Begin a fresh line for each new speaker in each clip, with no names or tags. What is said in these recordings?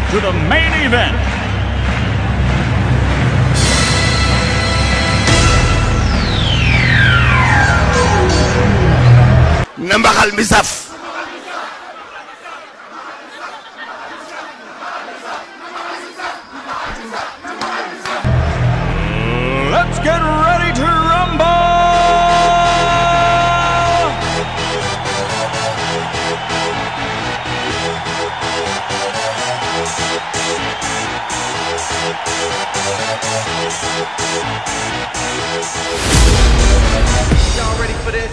to the main event.
na mbaxal mi saf
Let's get ready to rumble!
Y'all ready for this?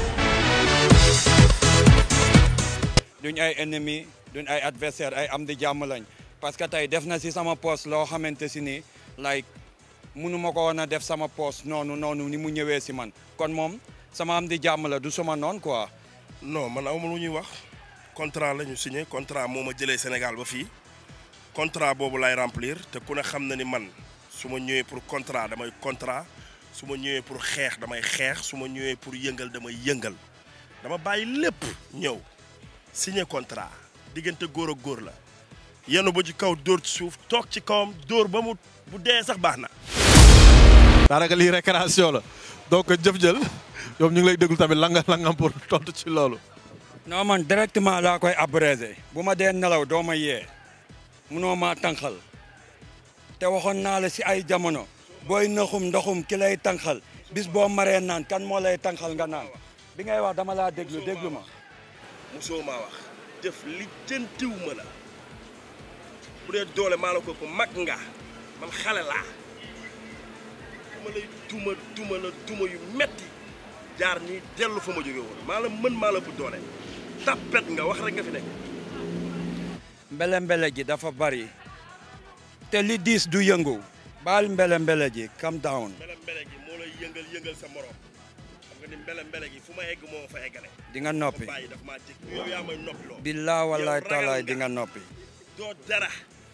duñ ay ennemi duñ ay adversaire ay am di jàmm lañ parce que tey def na si sama poste loo xamante si ni like munu ma ko woon a def sama poste noonu noonu ni mu ñëwee si man kon moom sama am di jàmm la du suma noonu quoi
non man awma lu ñuy wax contrat la ñu signé contrat moo ma jëlee Sénégal ba fii contrat boobu lay remplir te ku ne xam na ni man su ma ñëwee pour contrat damay contrat su ma ñëwee pour xeex damay xeex su ma ñëwee pour yëngal damay yëngal dama bàyyi lépp ñëw signé contrat diggante góor ak góor la yenu ba ci kaw dóor ci suuf toog ci kawam dóor ba mu bu dee sax baax na
daanaka lii récréation la donc jëf jël ñoom ñu ngi lay déglu tamit langa langam pour tontu ci loolu.
non man directement laa koy abrégé bu ma dee nelaw doo ma yee munoo maa tànqal te waxoon naa la si ay jamono booy naxum ndoxum ki lay tànqal bis boo maree naan kan moo lay tànqal nga naan bi ngay wax dama laa déglu déglu ma
musoo maa wax def li jëntiw ma la bu dee doole maa la ko ko mag nga man xale laa dama lay duma duma la duma yu metti jaar nii dellu fa ma jóge woon maa la mën maa la bu doole tappet nga wax rek nga fi nekk
mbele mbele ji dafa bari te li diis du yëngu baal mbele mbele ji calm down
mbele mbele gi moo lay yëngal yëngal sa morom xam nga ni mbele mbele gi fu ma egg moo fa eggale
di nga noppi
bàyyi daf maa jëkk yow yaa may noppi loo
billaa wallaay
Yow ragal
taalaay
nga.
di nga noppi
doo dara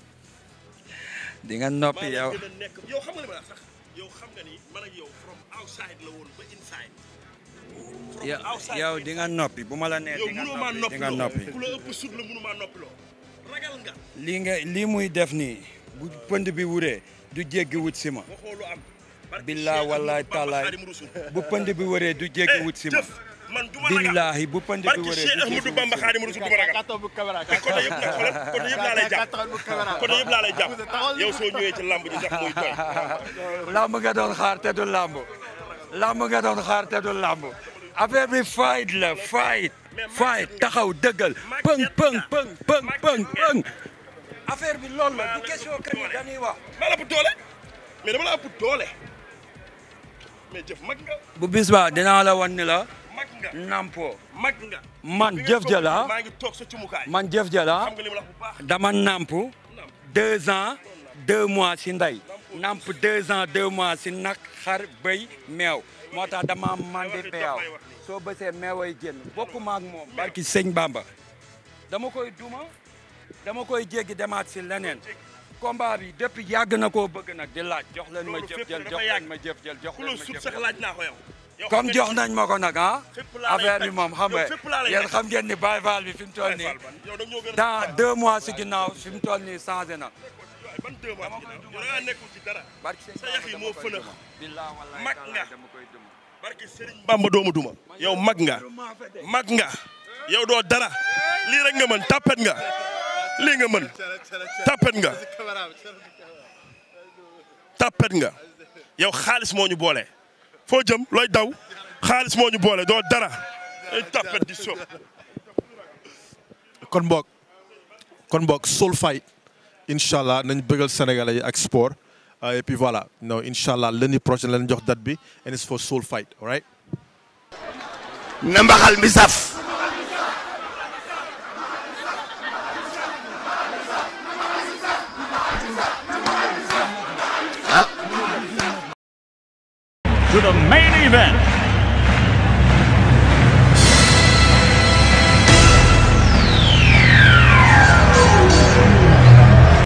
di nga noppi
maa la
yow
gën a nekk yow xam nga li ma la sax yow xam nga ni man ak yow from outside la woon ba inside from
yow
outside
yow
to
di nga noppi bu ma la nee
yow
di nga
mënoo maa
noppi di nga noppi
ku la ëpp sut la mënu maa noppi loo ragal nga
lii nga lii muy def nii bu pënd bi wuree du jéggi wut si ma
waxoo lu am barke
billaa
Cheikh
wallaay
Ahmadou Bamba
taalaay
Xaadimu Rasuul.
bu pënd bi wëree du jéggi wut si ma
jëf man du ma ragal
billaahi bu pënd bi
barke
wëree
Cheikh
du jéggi
Ahmadou
wut
Bamba
si ma
Xaadimu Rasuul du ma ragal te côté yëpp nag xoolal côté yëpp laa lay jàpp côté yëpp laa lay jàpp yow soo ñëwee ci lamb ji sax muy tooy
lamb nga doon xaar te du lamb lamb nga doon xaar te du lamb affaire bi fight la fight fight taxaw dëggal pëng pëng pëng pëng pëng pëng affaire bi loolu la du question que ni dañuy wax
maa la ëpp doole mais dama la ëpp doole mais jëf mag nga
bu bis ba dinaa la wan ni la
mag nga
nampo
mag nga
man
Bi nga
jëf
toog
jëla
maa ngi toog sa cumukaay
man jëf jëla
xam nga li ma la wax bu baax
dama namp deux ans deux mois si ndey namp deux ans deux mois si nag xar bëy meew moo tax dama mandi peew soo bësee meeway génn bokkuma ak moom barki sëñ Bamba dama koy duma dama koy jéggi demaat si leneen combat bi depuis yàgg na koo bëgg nag di laaj jox leen ma
Loolu
jëf
fépp
jël
dafa
jox
yàgg.
leen ma jëf jël jox
ku la
leen ma
sut
jëf
sax
jël
laaj naa ko yow yow
comme
xam
jox
nga
nañ ma ko nag ah
fépp laa lay
affaire bi
teg.
moom xam
Yow
nga
fépp laa lay
yéen
teg.
xam ngeen ni Baye Fall bi fi mu toll
ni
nii
yow da ñoo gën a
dans deux mois si ginnaaw fi mu toll nii changé na
ban deux mois ci ginnaaw yow da ngaa nekkul ci dara
barki sëñ
sa yax yi moo fënax
billaa wallahi
Mag
taala
nga.
dama koy duma
barke Serigne Bamba doomu duma yow mag nga mag nga yow doo dara lii rek nga mën tapet nga lii nga mën tapet nga tapet nga yow xaalis moo ñu boole foo jëm looy daw xaalis moo ñu boole doo dara ay tapet di sóob
kon boog kon boog Soul Fight incha allah nañ bëggal sénégalais yi ak sport Euh, et puis voilà non incha allah lundi prochain lañ jox date bi and it's for Soul Fight all right.
na mbaxal mi saf
To the main event.